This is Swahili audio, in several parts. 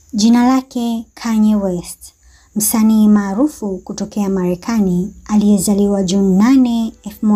Jina lake Kanye West, msanii maarufu kutokea Marekani aliyezaliwa Juni 8,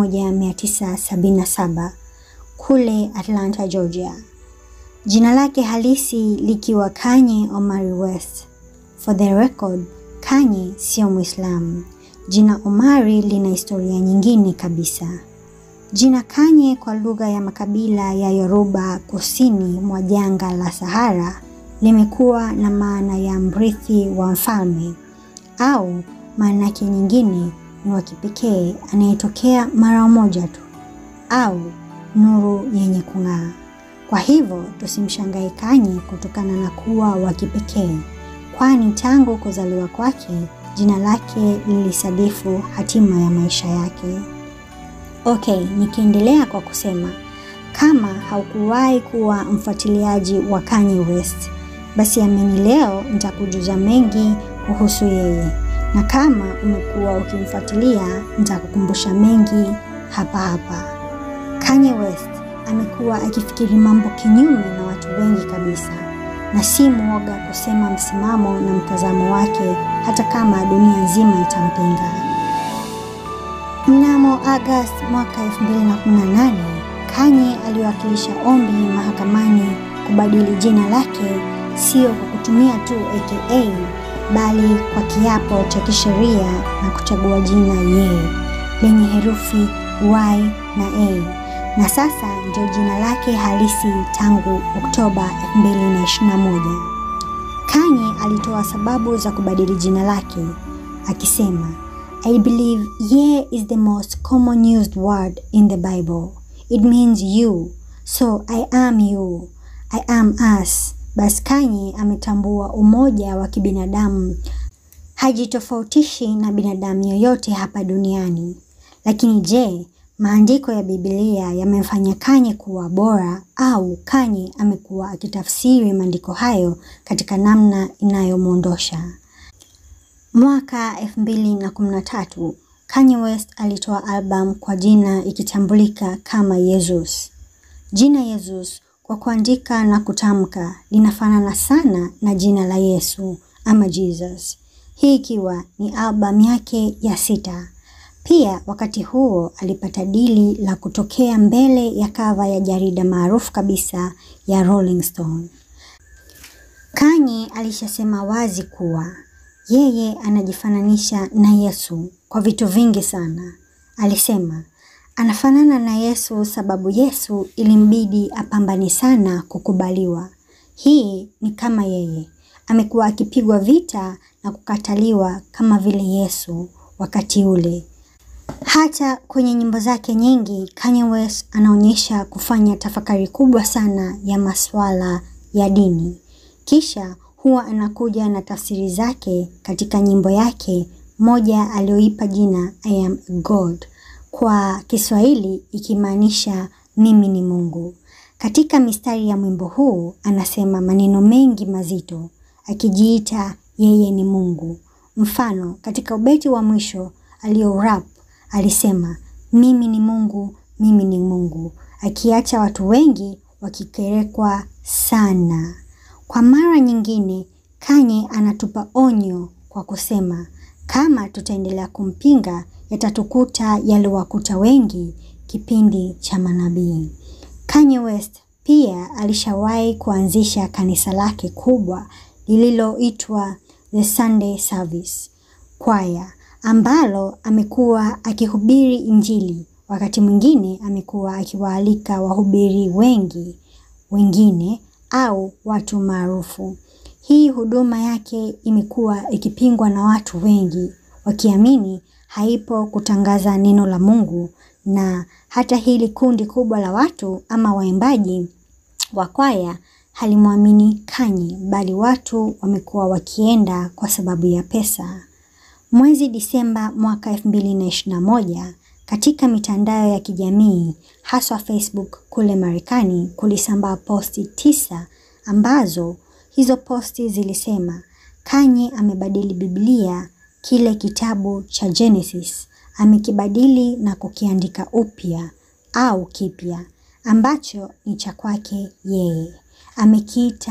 1977 kule Atlanta, Georgia. Jina lake halisi likiwa Kanye Omari West. For the record, Kanye sio Muislamu. Jina Omari lina historia nyingine kabisa. Jina Kanye kwa lugha ya makabila ya Yoruba kusini mwa jangwa la Sahara limekuwa na maana ya mrithi wa mfalme au maana yake nyingine ni wa kipekee anayetokea mara moja tu au nuru yenye kung'aa. Kwa hivyo tusimshangae Kanye kutokana na kuwa wa kipekee, kwani tangu kuzaliwa kwake jina lake lilisadifu hatima ya maisha yake. Okay, nikiendelea kwa kusema kama haukuwahi kuwa mfuatiliaji wa Kanye West, basi amini leo nitakujuza mengi kuhusu yeye, na kama umekuwa ukimfuatilia nitakukumbusha mengi hapa hapa. Kanye West amekuwa akifikiri mambo kinyume na watu wengi kabisa, na si mwoga kusema msimamo na mtazamo wake hata kama dunia nzima itampinga. Mnamo Agosti mwaka 2018, Kanye aliwakilisha ombi mahakamani kubadili jina lake sio kwa kutumia tu aka bali kwa kiapo cha kisheria na kuchagua jina ye lenye herufi Y na A na sasa ndio jina lake halisi tangu Oktoba 2021. Kanye alitoa sababu za kubadili jina lake akisema, I believe ye is the most common used word in the Bible. It means you. So I am you. I am us. Basi Kanye ametambua umoja wa kibinadamu, hajitofautishi na binadamu yoyote hapa duniani. Lakini je, maandiko ya Biblia yamemfanya Kanye kuwa bora au Kanye amekuwa akitafsiri maandiko hayo katika namna inayomwondosha? Mwaka 2013 Kanye West alitoa albamu kwa jina ikitambulika kama Jesus. Jina Jesus kwa kuandika na kutamka linafanana sana na jina la Yesu ama Jesus, hii ikiwa ni albamu yake ya sita. Pia wakati huo alipata dili la kutokea mbele ya kava ya jarida maarufu kabisa ya Rolling Stone. Kanye alishasema wazi kuwa yeye anajifananisha na Yesu kwa vitu vingi sana. Alisema anafanana na Yesu sababu Yesu ilimbidi apambane sana kukubaliwa. Hii ni kama yeye amekuwa akipigwa vita na kukataliwa kama vile Yesu wakati ule. Hata kwenye nyimbo zake nyingi Kanye West anaonyesha kufanya tafakari kubwa sana ya masuala ya dini. Kisha huwa anakuja na tafsiri zake katika nyimbo yake moja aliyoipa jina I am God, kwa Kiswahili ikimaanisha mimi ni Mungu. Katika mistari ya mwimbo huu anasema maneno mengi mazito akijiita yeye ni Mungu. Mfano, katika ubeti wa mwisho aliyorap alisema mimi ni Mungu, mimi ni Mungu, akiacha watu wengi wakikerekwa sana. Kwa mara nyingine, Kanye anatupa onyo kwa kusema kama tutaendelea kumpinga yatatukuta yaliwakuta wengi kipindi cha manabii. Kanye West pia alishawahi kuanzisha kanisa lake kubwa lililoitwa The Sunday Service Choir ambalo amekuwa akihubiri Injili. Wakati mwingine amekuwa akiwaalika wahubiri wengi wengine au watu maarufu. Hii huduma yake imekuwa ikipingwa na watu wengi wakiamini haipo kutangaza neno la Mungu, na hata hili kundi kubwa la watu ama waimbaji wa kwaya halimwamini Kanye, bali watu wamekuwa wakienda kwa sababu ya pesa. Mwezi Disemba mwaka 2021 katika mitandao ya kijamii haswa Facebook kule Marekani kulisambaa posti tisa ambazo hizo posti zilisema Kanye amebadili Biblia, kile kitabu cha Genesis amekibadili na kukiandika upya au kipya ambacho ni cha kwake yeye. Amekiita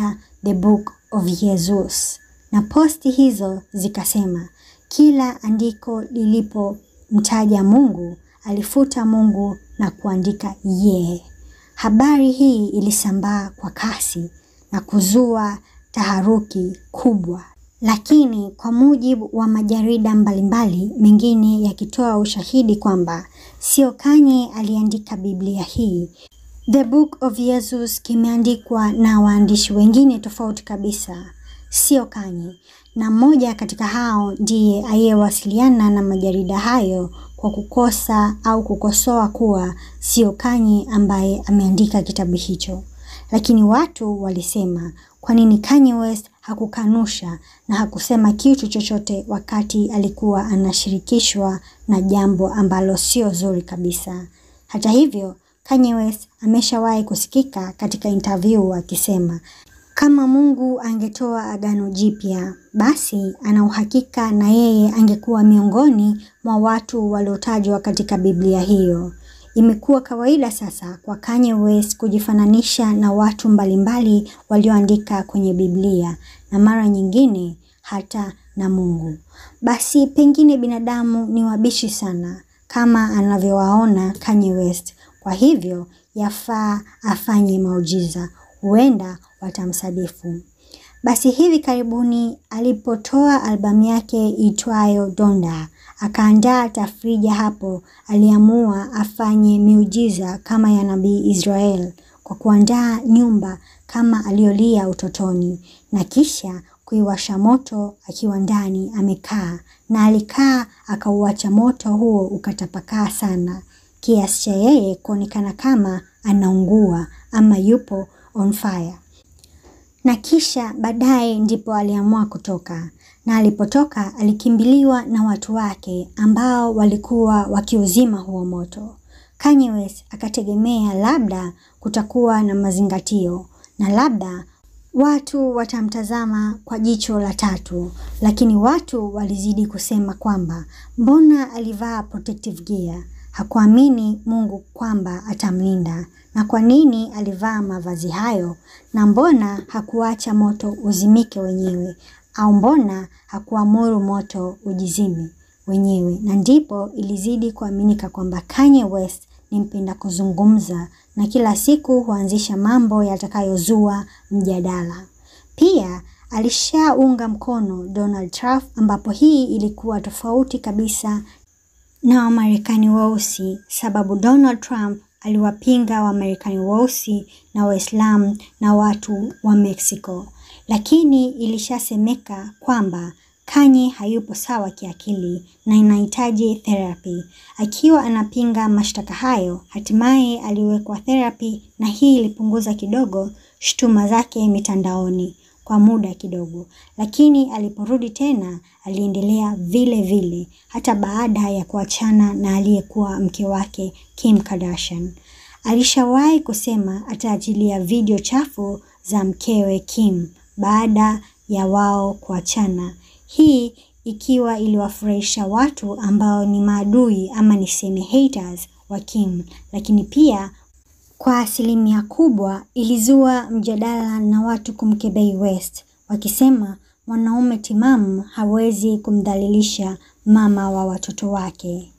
the book of Jesus, na posti hizo zikasema kila andiko lilipomtaja Mungu alifuta Mungu na kuandika ye. Habari hii ilisambaa kwa kasi na kuzua taharuki kubwa, lakini kwa mujibu wa majarida mbalimbali mengine yakitoa ushahidi kwamba sio Kanye aliandika Biblia hii. The Book of Jesus kimeandikwa na waandishi wengine tofauti kabisa, sio Kanye, na mmoja katika hao ndiye aliyewasiliana na majarida hayo kwa kukosa au kukosoa kuwa sio Kanye ambaye ameandika kitabu hicho. Lakini watu walisema kwa nini Kanye West hakukanusha na hakusema kitu chochote wakati alikuwa anashirikishwa na jambo ambalo sio zuri kabisa. Hata hivyo, Kanye West ameshawahi kusikika katika interview akisema kama Mungu angetoa agano jipya, basi ana uhakika na yeye angekuwa miongoni mwa watu waliotajwa katika Biblia hiyo. Imekuwa kawaida sasa kwa Kanye West kujifananisha na watu mbalimbali walioandika kwenye Biblia na mara nyingine hata na Mungu. Basi pengine binadamu ni wabishi sana kama anavyowaona Kanye West. Kwa hivyo yafaa afanye maujiza, huenda watamsadifu. Basi hivi karibuni alipotoa albamu yake itwayo Donda, akaandaa tafrija hapo, aliamua afanye miujiza kama ya nabii Israel kwa kuandaa nyumba kama aliyolia utotoni na kisha kuiwasha moto akiwa ndani amekaa, na alikaa akauacha moto huo ukatapakaa sana kiasi cha yeye kuonekana kama anaungua ama yupo on fire na kisha baadaye ndipo aliamua kutoka, na alipotoka alikimbiliwa na watu wake ambao walikuwa wakiuzima huo moto. Kanye West akategemea labda kutakuwa na mazingatio na labda watu watamtazama kwa jicho la tatu, lakini watu walizidi kusema kwamba mbona alivaa protective gear? Hakuamini Mungu kwamba atamlinda. Na kwa nini alivaa mavazi hayo? Na mbona hakuacha moto uzimike wenyewe? Au mbona hakuamuru moto ujizime wenyewe? Na ndipo ilizidi kuaminika kwamba Kanye West ni mpenda kuzungumza na kila siku huanzisha mambo yatakayozua mjadala. Pia alishaunga mkono Donald Trump ambapo hii ilikuwa tofauti kabisa na Wamarekani weusi sababu Donald Trump aliwapinga Wamarekani weusi na Waislamu na watu wa Mexico, lakini ilishasemeka kwamba Kanye hayupo sawa kiakili na inahitaji therapy. Akiwa anapinga mashtaka hayo, hatimaye aliwekwa therapy na hii ilipunguza kidogo shutuma zake mitandaoni kwa muda kidogo, lakini aliporudi tena aliendelea vile vile hata baada ya kuachana na aliyekuwa mke wake Kim Kardashian. Alishawahi kusema ataachilia video chafu za mkewe Kim baada ya wao kuachana. Hii ikiwa iliwafurahisha watu ambao ni maadui ama niseme haters wa Kim, lakini pia kwa asilimia kubwa ilizua mjadala na watu kumkebei West wakisema mwanaume timamu hawezi kumdhalilisha mama wa watoto wake.